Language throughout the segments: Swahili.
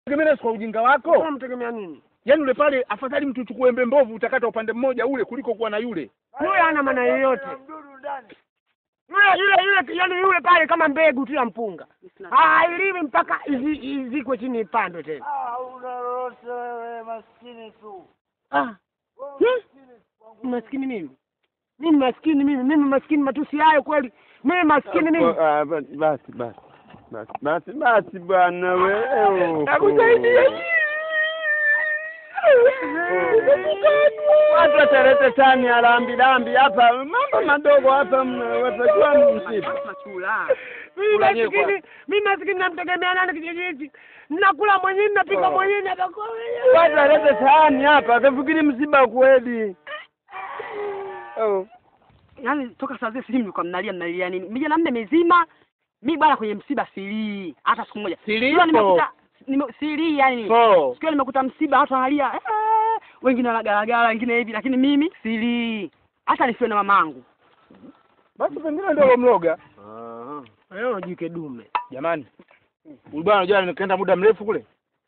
Tegemea kwa ujinga wako. Unamtegemea nini? Yaani ule pale afadhali mtu uchukue embe mbovu utakata upande mmoja ule kuliko kuwa na yule. Yule hana maana yoyote. Yule yule yule yaani yule pale kama mbegu tu ya mpunga. Hailiwi mpaka izi- izikwe chini ipandwe tena. Ah, una lolote wewe maskini tu. Ah. Hmm? Maskini mimi. Mimi maskini mimi, mimi maskini matusi hayo kweli. Mimi maskini mimi. Ah, ba- Basi basi basi basi basi bwana wewe. Nakusaidia. Watu wataleta tani ya lambi lambi hapa, mambo madogo hapa, mna- watajua msiba. Mimi maskini, mimi maskini namtegemea nani kijiji hichi? Nakula mwenyewe, napika Oh. mwenyewe, napakua Watu walete tani hapa, akafikiri msiba kweli. Oh. yaani toka saa zile sijui mlikuwa mnalia mnalia nini mijana nne mizima mi bwana kwenye msiba silii hata siku moja Silii Leo po. nimekuta nime, silii yani So, siku hiyo nimekuta msiba watu wanalia "Eh," wengine wanagaragara wengine hivi lakini mimi silii hata nisiwe na mamangu basi pengine ndio mloga. Leo jike dume. Jamani. Huyu bwana unajua nikaenda muda mrefu kule.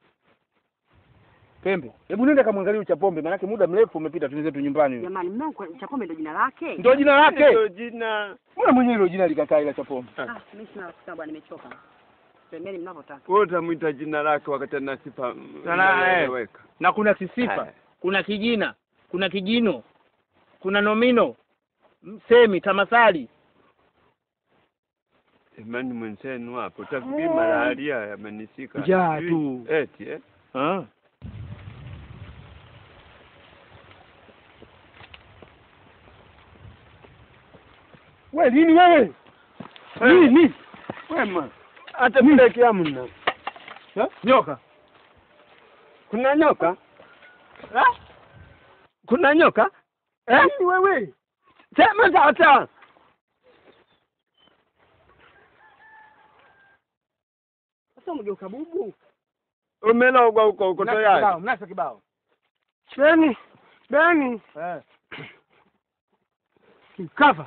Pembe. Hebu nenda kamwangalie uchapombe maana muda mrefu umepita tuende zetu nyumbani. jamani mnao chapombe ndo jina lake Ndio jina lake. Ndio jina. Mbona mwenyewe hilo jina likakaa ila chapombe? ah mimi sina rafiki bwana nimechoka semeni mnavyotaka Wewe utamwita jina lake wakati ana sifa Sana, eh. inayoeleweka. Na kuna kisifa, Eh. kuna kijina, kuna kijino, kuna nomino, msemi, tamasali. Imani mwenzenu hapo, utafikiri malaria yamenishika. Njaa Sijui- tu. Eti eh. Ah. We nini wewe? Nini? Wema. Hata vile kiamna. Ha? Nyoka. Kuna nyoka? Eh? Kuna nyoka? Eh? Nini wewe? Sema sasa. sasa umegeuka bubu Umelogwa huko huko Mnasa tayari. kibao, mnasa kibao. Beni, Beni, Eh. Kava.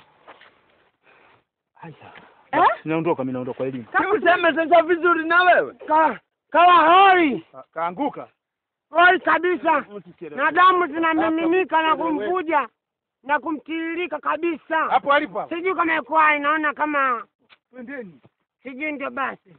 Haya. eh Naondoka mimi naondoka kwa elimu. Useme sasa vizuri na wewe. ka kawa hoi Ka- Kaanguka. hoi kabisa, na damu zinamiminika na kumvuja na kumtiririka kabisa. Hapo alipo hapo. Sijui kama ikuwa inaona kama Twendeni. sijui, ndio basi.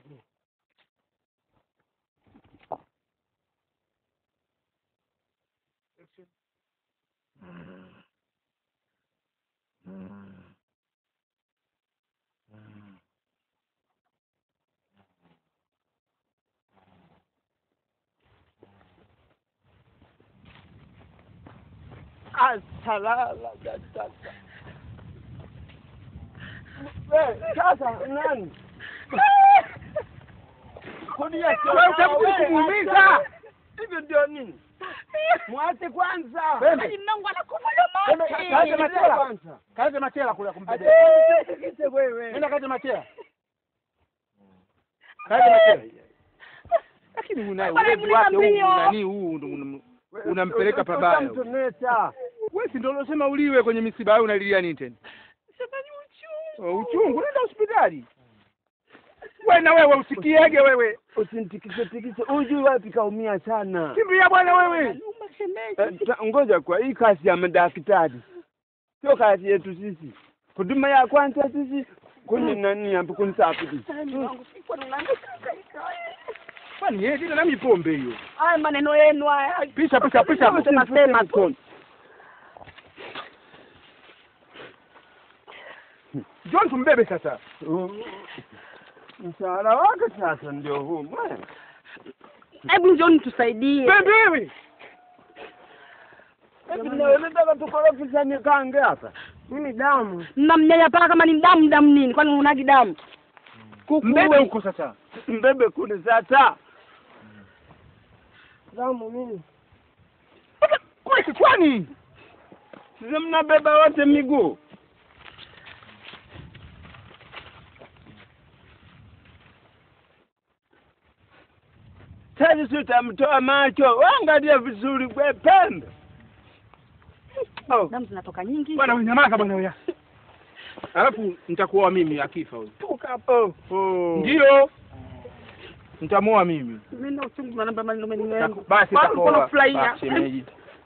Asalala sasa. Wewe sasa nani? Kudia Wewe utakuja kumuumiza. Hivyo ndio nini? Mwache kwanza. Pembe. mnangu anakufa Pembe, kaze machela. Kwanza. Kaze machela kule kumbebe. Ate wewe. Nenda kaze machela. Kaze machela. Lakini una ulevi wake huu nani huu ndo una- unampeleka pabaya. huyu. Mtoneta. Wewe si ndio unasema uliwe kwenye misiba au unalilia nini tena? Oh, uchungu nenda hospitali. Wewe na wewe usikiege wewe. Usinitikise tikise. Ujui wapi kaumia sana. Kimbia bwana wewe. Eh, ta- Ngoja kwa hii kazi ya madaktari. Sio kazi yetu sisi. Huduma ya kwanza sisi kuni nani hapo kunisafiri. Kwani yeye tena nami pombe hiyo. haya maneno yenu haya Pisha pisha pisha. Sema, sema tu. John tumbebe sasa. Mshahara wake sasa ndio huu bwana. hebu njoni tusaidie Pembewe. Hivi ndio nataka tukorofishane kange hapa. Mimi damu mnamnyanyapaa kama ni damu damu nini kwani unagi damu Mbebe huko sasa. Mbebe kuni sasa. damu mimi Kule kichwani. Sisi mnabeba wote miguu. Sasa si utamtoa macho, waangalia vizuri kwe pembe. Oh, damu zinatoka nyingi Bwana wewe nyamaza bwana wewe. Alafu nitakuoa mimi akifa huyo. toka hapo. Oh. Ndio. Nitamuoa mimi. Mimi na uchungu na namba maneno mengi yangu. Basi Bado nitakuoa. kuna furahia. Basi, shemeji.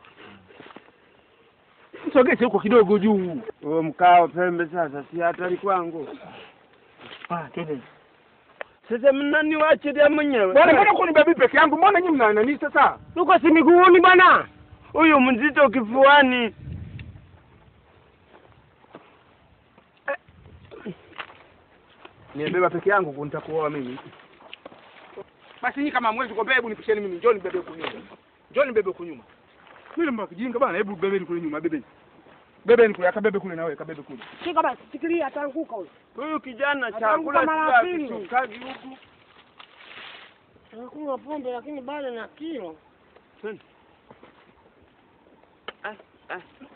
Msogeze huko kidogo juu. Huo mkao pembe sasa si hatari kwangu. Ah, twende. Sasa mnaniwachilia mwenyewe. Bwana mbona kuni bebi peke yangu? Mbona nyinyi mna nani sasa? Tuko si miguuni bwana. Huyu mzito kifuani. Nimebeba peke yangu ku- nitakuoa mimi. Basi nyinyi kama hamwezi kuombea, hebu nipisheni mimi, njoo nibebe huku nyuma. Njoo nibebe huku nyuma. Mimi mbona kijinga bwana, hebu bebeni kule nyuma, bebeni. Bebeni kule, akabebe kule na wewe, kabebe kule. Shika basi, shikilia ataanguka huyo. Huyu kijana Ataanguka chakula mara sio pili. akisukagi huku. Anakunywa pombe lakini bado na kilo. Ah, ah.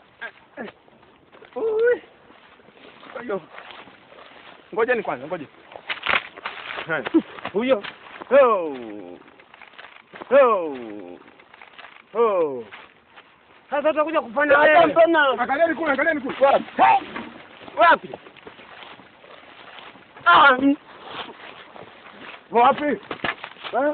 Ui. Ayo. Ngoja ni kwanza, ngoja. Haya. Huyo. Ho. Ho. Ho. Sasa utakuja kufanya Hata wewe. mbona Angalieni kule, angalieni kule. wapi? Ah, mm. Wapi? Ah.